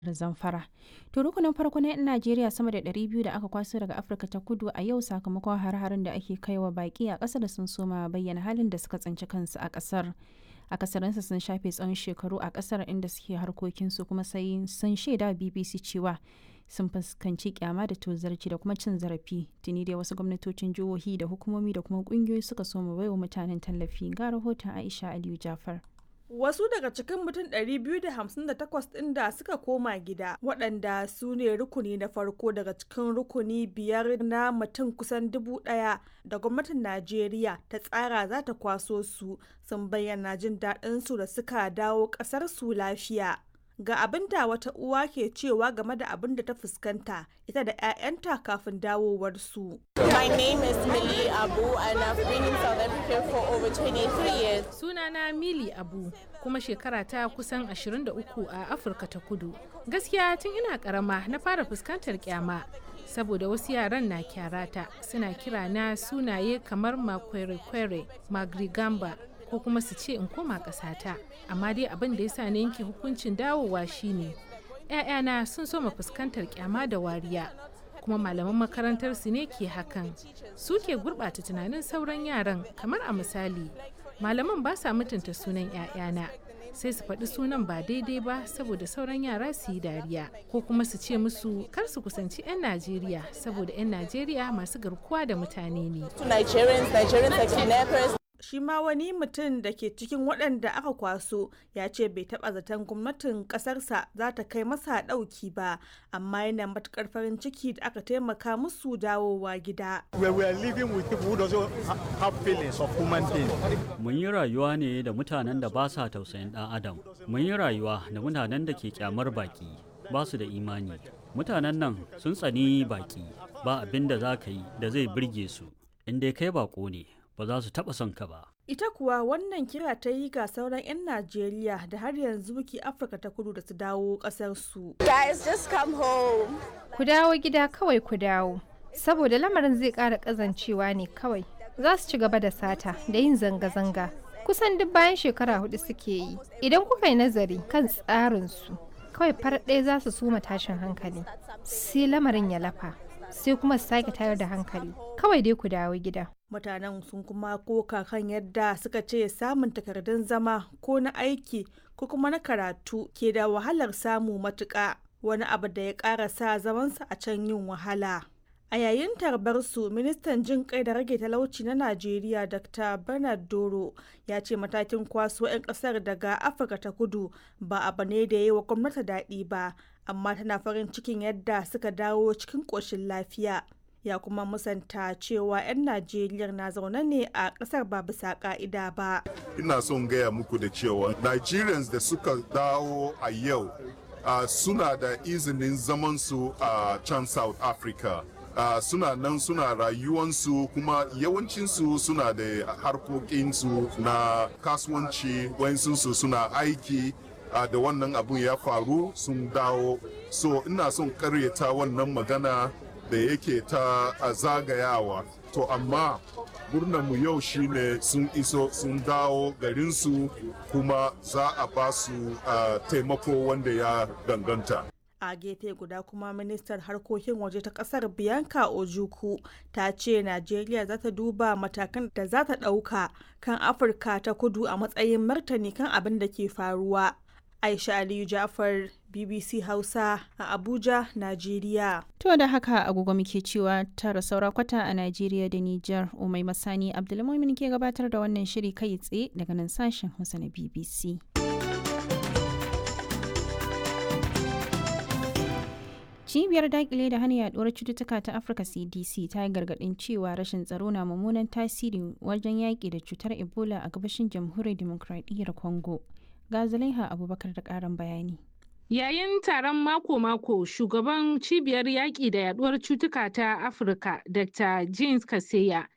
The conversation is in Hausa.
da Zamfara. To rukunin farko na 'yan Najeriya sama da 200 da aka kwaso daga Afirka ta kudu a yau sakamakon hare-haren da ake kaiwa baki a ƙasar sun soma bayyana halin da suka tsinci kansu a ƙasar. akasarinsa sun shafe tsawon shekaru a ƙasar inda suke harkokinsu kuma sai sun shaida BBC cewa sun fuskanci kyama da tozarci da kuma cin zarafi tuni dai wasu gwamnatocin jihohi da hukumomi da kuma kungiyoyi suka soma baiwa mutanen tallafi ga rahoton Aisha Aliyu Jafar. Wasu daga cikin mutum 258 ɗin da suka koma gida waɗanda su ne rukuni na farko daga cikin rukuni biyar na mutum kusan dubu ɗaya da gwamnatin Najeriya ta tsara za ta kwaso su sun bayyana jin daɗin su da suka dawo ƙasar su lafiya. Ga abin da wata uwa ke cewa game da abin da ta fuskanta ita da 'ya'yanta kafin dawowar su. My name is Millie Abu and I've been in South Africa for over 23 years. Sunana Mili Abu kuma shekara ta kusan 23 a Afirka ta Kudu. Gaskiya tun ina karama na fara fuskantar kyama saboda wasu yaran na kyarata suna kira na sunaye kamar makwere-kwere, magrigamba ko kuma su ce in koma ƙasata. Amma dai abin da ya sa na yanke hukuncin dawowa shine 'ya'yana sun soma fuskantar kyama da wariya. kuma malaman makarantar su ne ke hakan su ke gurɓata tunanin sauran yaran kamar a misali malaman ba sa mutunta sunan 'ya'yana sai su faɗi sunan ba daidai ba saboda sauran yara su yi dariya ko kuma su ce musu kar su kusanci 'yan najeriya saboda 'yan najeriya masu garkuwa da mutane ne shi ma wani mutum da ke cikin waɗanda aka kwaso ya ce bai taɓa zaton gwamnatin ƙasarsa za ta kai masa ɗauki ba amma yana matuƙar farin ciki da aka taimaka musu dawowa gida. Mun yi rayuwa ne da mutanen da ba sa tausayin ɗan adam. Mun yi rayuwa da mutanen da ke kyamar baki ba su da imani. Mutanen nan sun tsani baki ba abin da za ka yi da zai birge su. In dai kai bako ne ba za su taɓa son ka ba. Ita kuwa wannan kira ta yi ga sauran 'yan Najeriya da har yanzu ke Afirka ta kudu da su dawo ƙasarsu. Guys, just come home. Ku dawo gida kawai ku dawo. Saboda lamarin zai ƙara ƙazancewa ne kawai. Za su ci gaba da sata da yin zanga-zanga. Kusan duk bayan shekara hudu suke yi. Idan kuka yi nazari kan tsarinsu, kawai farar ɗaya za su suma tashin hankali. Sai lamarin ya lafa. sai kuma su sake tayar da hankali kawai dai ku dawo gida mutanen sun kuma koka kan yadda suka ce samun takardun zama ko na aiki ko kuma na karatu ke da wahalar samu matuƙa wani abu da ya ƙara sa zamansa a can yin wahala a yayin tarbar su ministan jin kai da rage talauci na najeriya dr bernard doro ya ce matakin kwaso 'yan kasar daga afirka ta kudu ba abu ne da ya yi wa gwamnati daɗi ba amma tana farin cikin yadda suka dawo cikin ƙoshin lafiya ya kuma musanta cewa 'yan najeriya na zaune ne a ƙasar ba bisa ƙa'ida ba ina son gaya muku da cewa nigerians da suka dawo a yau uh, suna da izinin zamansu a uh, can south africa Uh, suna nan suna rayuwansu kuma yawancinsu suna da harkokinsu na kasuwanci wayansu suna aiki uh, da wannan abun ya faru sun dawo so ina son karyata wannan magana da yake ta uh, zagayawa to amma mu yau shine sun iso sun dawo garinsu kuma za a ba su taimako wanda ya danganta a gefe guda kuma ministar harkokin waje ta kasar bianca ojuku ta ce najeriya za ta duba matakan da za ta ɗauka kan afirka ta kudu a matsayin martani kan abin da ke faruwa aisha aliyu jafar bbc hausa a abuja najeriya To da haka agogo muke cewa tara saura kwata a Najeriya da Nijar Umai Masani Abdulmumin ke gabatar da wannan shiri kai tsaye daga nan sashen Hausa na BBC. cibiyar dakile da hana yaduwar cututtuka ta afirka cdc ta yi gargadin cewa rashin tsaro na mummunan tasiri wajen yaƙi da cutar ebola a gabashin jamhuriyar demokradiyyar congo ga zulaiha abubakar da ƙarin bayani Yayin taron mako-mako, shugaban cibiyar yaƙi da yaduwar cutuka ta Afirka, Dr. James Kaseya,